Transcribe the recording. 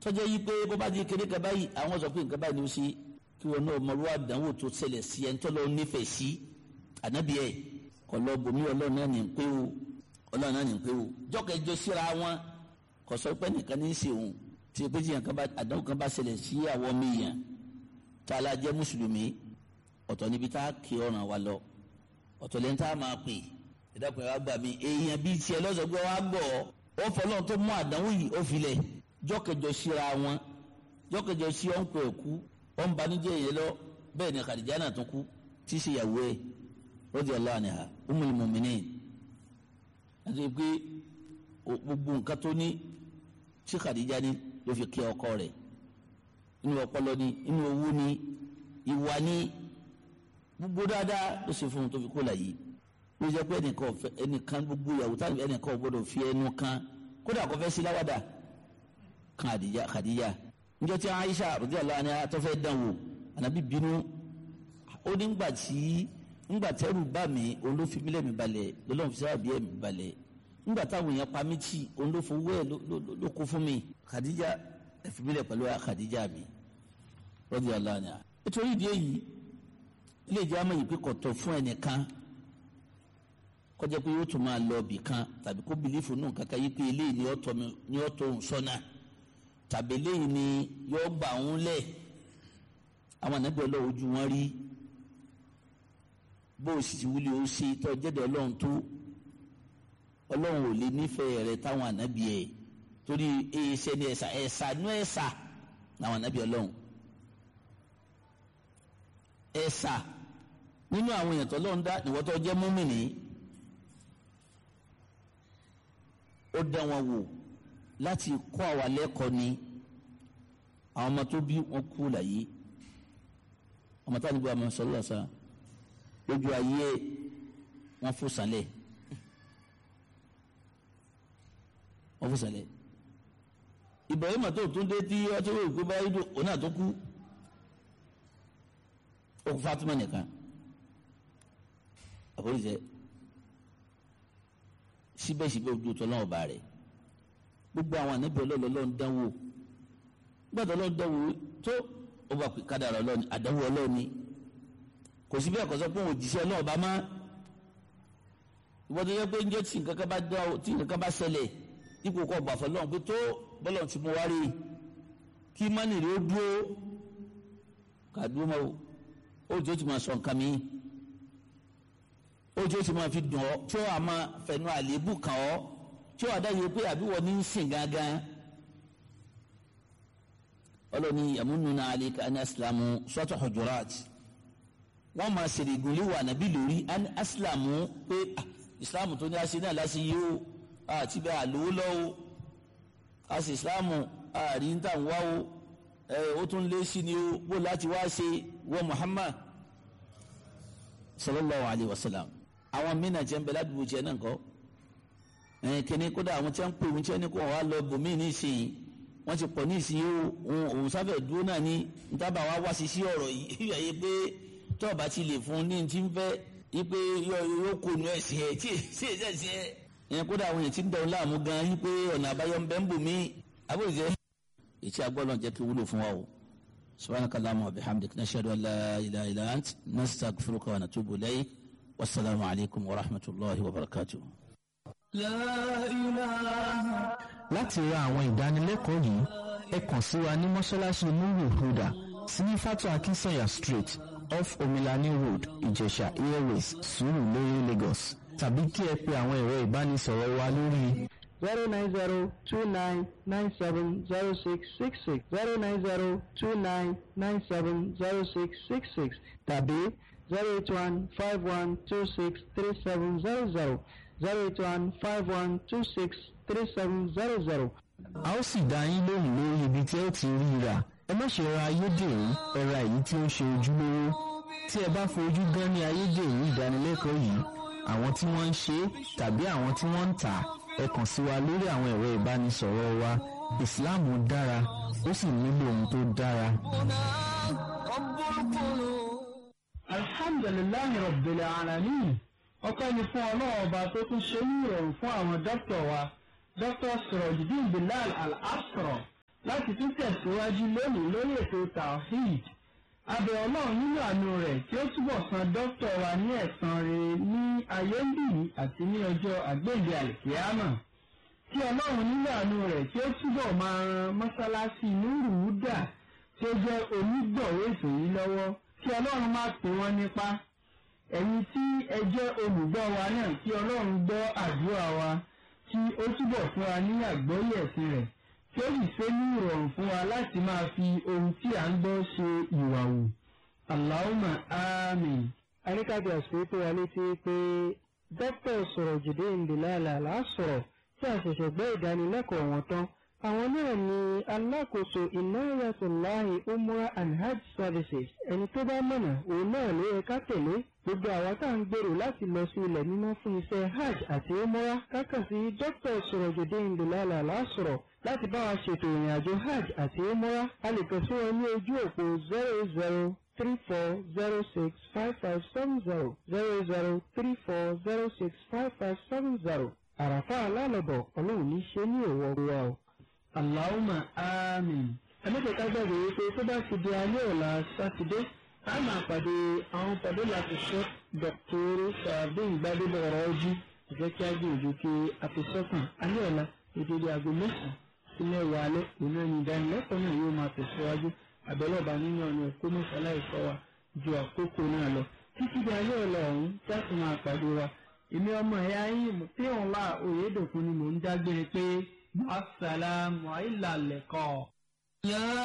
tọ́jọ́ yí pé bó bá di kéde kan báyìí àwọn sọ pé nǹkan báyìí ni ó ṣe kí wọn náà mọ̀lúwà àdánwò tó ṣẹlẹ̀ sí ẹni tọ́lọ́ nífẹ̀ẹ́ sí ànábì ẹ̀ kọ́ lọ bòmí ọlọ́run náà ní pé o ọlọ́run náà ní pé o jọ́kẹ́jọ síra wọn kò sọ pé nìkan ní í ṣe òun tí o pé tí àdánwò kan bá ṣẹlẹ̀ sí àwọn ọmọ èèyàn tá a la jẹ́ mùsùlùmí ọ̀tọ̀ níbi tá a kí ọ̀ràn wa lọ ọ̀tọ̀ lẹ́ni tá a máa pè ìdákùn ẹ̀ wá gbà mí èèyàn bíi tiẹ̀ lọ́sọ̀gbọ́ wa gbọ́ ọ fọlọ́n tó mú àdánwò yìí ó filẹ̀ jọ́kẹjọ síra wọn jọ́kẹjọ sí ọ̀nkọ ẹ̀ kú ọ̀n banújẹ́ yẹn lọ bẹ́ẹ̀ ni Khadija náà tún kú tí í ṣe ìyàwó ẹ̀ radiyallahu anha ummul mu'minin àti pé gbogbo nǹkan tó ní tí Khadija ní ló fi kí ọkọ rẹ̀ inú ọpọlọ ni inú owó ni ìwà ni gbogbo dáadáa ló ṣe fún un tó fi kó láyé ló jẹ́ pé ẹnìkan ọ̀fẹ́ ẹnìkan gbogbo ìyàwó táwọn ẹnìkan ò gbọ́dọ̀ fi ẹnu kan kódà kò fẹ́ sí láwàdà kan àdìyà Khadija níjọ́ tí Aisha radiyallahu anha tó fẹ́ dán wò ànábì bínú ó ní ngbà tí ngbà tẹ́rù bá mi òun ló fi mílẹ̀ mi balẹ̀ lọ́lọ́run fi sábà bí ẹ̀ mi balẹ̀ ngbà táwọn èèyàn pa mí tì òun ló fowó ẹ̀ ló kó fún mi Khadija ẹ̀ fi mílẹ̀ pẹ̀lú Khadija mi radiyallahu anha nítorí ìdí èyí ilé ìjà máa yìí pé kò tọ́ fún ẹnìkan kọjá pé yóò tún máa lọ ibì kan tàbí kó bìlífù nù kankan yìí pé eléyìí ni ọ̀tọ̀ mi ni ọ̀tọ̀ òun sọ́nà tàbí eléyìí ni yóò gbà òun lẹ̀ àwọn ànábì ọlọ́run ojú wọn rí bó o sì ti wúlé o ṣe tó jẹ́dẹ̀ ọlọ́run tó ọlọ́run ò lè nífẹ̀ẹ́ rẹ táwọn ànábì ẹ̀ torí ẹ̀ṣẹ̀ ni ẹ̀ṣà ẹ̀ṣà nú ẹ̀ṣà làwọn ànábì ọlọ́run ẹ̀ṣà nínú àwọn èèyàn tó lọ́n dá ìwọ́tọ́ jẹ́ múmìnì ó dá wọn wò láti kọ́ àwa lẹ́kọ̀ọ́ ni àwọn ọmọ tó bí wọn kú láyé ọmọ táwọn ìgbà ọmọ sọlọ sá lójú ayé wọn fò sálẹ̀ wọn fò sálẹ̀ Ibrahim tó tún dé tí ọtí wò ìgbé báyìí dùn òun náà tó kú ó kú Fatima nìkan àforíjẹ síbẹ̀síbẹ̀ ojú tó lọ́wọ́ bá rẹ̀ gbogbo àwọn ànábì ọlọ́ọ̀lọ́ lọ́n dánwò gbọ́dọ̀ lọ́n dánwò tó ó bá kádàrà ọlọ́ọ̀ni àdánwò ọlọ́ọ̀ni kò sí bí ẹ̀kọ́ pé òun òjíṣẹ́ ọlọ́ọ̀bá má ìwọ́n tó yẹ pé njẹ́ tí nǹkan kan bá dá tí nǹkan kan bá ṣẹlẹ̀ ipò kọ́ gbà fọ́ lọ́hùn pé tó bọ́lọ̀ tí mo wá rí kí mánì rẹ̀ ó dúró kàdúró mọ́ ó tó ti máa sọ nǹkan mi ojú ti máa fi dùn ọ tí ó wà máa fẹnu àléébù kàn ọ tí ó wà dáyé pé àbí wọ́n ní í sìn gángan ọlọ́ni yamununa alika ani asilamu sọ́tọ̀ hujurat wọ́n máa ṣèrè ìgúnlé wà nàbí lórí ani asilamu pé isilamu tó ní aṣe náà láṣẹ yìí ó àti bẹ́ẹ̀ àlówó lọ́wọ́ àṣì isilamu àrí ń tàn wá o ẹ ó tún lé sí ni ó bó láti wá ṣe wọ́n Muhammad sallallahu alayhi wa sallam àwọn mìíràn jẹ́ ń bẹ ládùúgbò jẹ́ náà kọ́ ẹ̀yìn kìíní kódà àwọn tí wọ́n ń pè wọ́n tí wọ́n ní kó wọ́n wá lọ bòmí ní ìsìn wọ́n ti pọ̀ ní ìsìn yìí òun sáfẹ̀ dúró náà ní ntábà wá wá sí sí ọ̀rọ̀ yìí yẹ pé tọ́ọ̀bà ti lè fún ní ti ń fẹ́ yí pé yóò kó nu ẹ̀sìn ẹ̀ tí èsì ẹ̀sìn ẹ̀ ẹ̀yìn kódà àwọn èèyàn ti ń dẹ̀rùn láàmú gan yí pé ọ̀nà àbáyọ ń bẹ ń bòmí àbòjẹ́ ètí agbọ́dọ̀ jẹ́ kí wúlò fún wa o subhanaka allahumma wa bihamdik nashhadu an la ilaha illa ant nastaghfiruka wa natubu ilayk والسلام عليكم ورحمة الله وبركاته láti ra àwọn ìdánilẹ́kọ̀ọ́ yìí ẹ kàn sí wa ní mọ́ṣáláṣí nuru huda sí fatu akinsanya street off omilani road ìjẹ̀ṣà airways sùúrùlérè lagos tàbí kí ẹ pe àwọn ẹ̀rọ ìbánisọ̀rọ̀ wa lórí. zero nine zero two nine nine seven zero six six six zero nine zero two nine nine seven zero six six six tàbí zero eight one five one two six three seven zero zero zero eight one five one two six three seven zero zero. a ó sì dá yín lóhùn lórí ibi tí ẹ ti rí i rà ẹ má ṣe ra ayédèrú ẹ ra èyí tí ó ń ṣe ojúlówó tí ẹ bá fojú gan ní ayédèrú ìdánilẹ́kọ̀ọ́ yìí àwọn tí wọ́n ń ṣe tàbí àwọn tí wọ́n ń tà ẹ kàn sí wa lórí àwọn ẹ̀rọ ìbánisọ̀rọ̀ wa ìsìláàmù dára ó sì nílò ohun tó dára. alhamdulilayi rabbil alamin ọpẹ́ ni fún ọlọ́run ọba tó tún ṣe ní ìrọ̀rùn fún àwọn dókítà wa dr sirojidin bilal al-asra láti tún tẹ̀síwájú lónìí lórí ètò tawhid abẹ́ ọlọ́run nínú àánú rẹ̀ tí ó túbọ̀ san dókítà wa ní ẹ̀san rere ní ayé ń bì àti ní ọjọ́ àgbéǹde àlìkíyàmà kí ọlọ́run nínú àánú rẹ̀ tí ó túbọ̀ máa ran mọ́sálásí nùrùúdà tí ó jẹ́ onígbọ̀wé ètò yìí lọ́wọ́ kí ọlọ́run má pín wọn nípa ẹ̀yin tí ẹ jẹ́ olùgbọ́ wa náà kí ọlọ́run gbọ́ àdúrà wa kí ó túbọ̀ fún wa ní àgbọ́yé ẹ̀sìn rẹ̀ tí ó sì ṣe ní ìrọ̀rùn fún wa láti máa fi ohun tí à ń gbọ́ ṣe ìwà wù. Allahumma àmín. Aríkàbí àṣírí wa létí pé dókítà sọ̀rọ̀ jùdé ìdìlálà lásọ̀rọ̀ tí a ṣẹ̀ṣẹ̀ gbọ́ ìdánilẹ́kọ̀ọ́ wọn tán. Àwọn náà ni alákòóso Inayatullahi Umrah and Hajj Services. Ẹni tó bá mọ̀nà òun náà ló yẹ ká tẹ̀lé. Gbogbo àwa tá à ń gbèrò láti lọ sí ilẹ̀ mímọ́ fún iṣẹ́ Hajj àti Umrah kákà sí dókítà sọ̀rọ̀ jùdé ìdìlálà lásọ̀rọ̀ láti bá wa ṣètò ìrìn àjò hajj àti umrah a lè kàn sí wọn ní ojú òpó zero zero three four zero six five five seven zero zero zero three four zero six five five seven zero àràfà alálọ̀bọ̀ ọlọ́run ní ṣe ní òwò wa o. Allahumma àmín. ẹlẹ́dẹ̀ẹ́ ká gbàgbé wípé tó bá ti di alẹ́ ọ̀la sátidé a máa pàdé àwọn pàdé láti ṣe dọ̀tóró sàbíìn gbadébọ̀ ọ̀rọ̀ ojú ìfẹ́ kí á gbìyànjú kí a fi sọ́kàn alẹ́ ọ̀la ìdílé aago mẹ́sàn-án sílẹ̀ wà alẹ́ òun ẹni ìdánilẹ́kọ̀ọ́ náà yóò máa tẹ̀síwájú àbẹ̀lọ́ba nínú ọ̀nà ẹ̀kọ́ mọ́sálá ìfọ́ wa ju àkókò náà lọ títí di alẹ́ ọ̀la ọ̀hún jáde máa pàdé wa èmi ọmọ ẹ̀yà yín tí òun wà òyedòkun ni mò ń dágbére pé assalamu alaikum.